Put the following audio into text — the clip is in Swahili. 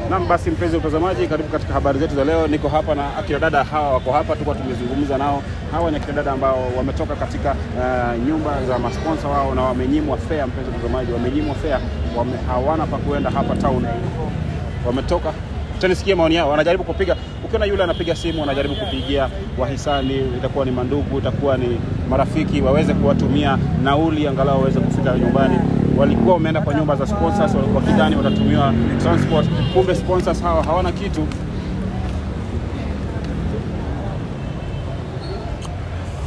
Naam, basi mpenzi mtazamaji, karibu katika habari zetu za leo. Niko hapa na akina dada hawa wako hapa, tulikuwa tumezungumza nao. Hawa ni akina dada ambao wametoka katika uh, nyumba za masponsa wao na wamenyimwa fare. Mpenzi mtazamaji, wamenyimwa fare, wame, hawana pa kuenda hapa town, wametoka Tanisikia maoni yao, wanajaribu kupiga. Ukiona yule anapiga simu, wanajaribu kupigia wahisani, itakuwa ni mandugu, itakuwa ni marafiki, waweze kuwatumia nauli angalau waweze kufika nyumbani. Walikuwa wameenda kwa nyumba za sponsors, walikuwa kidhani watatumiwa transport, kumbe sponsors hawa hawana kitu,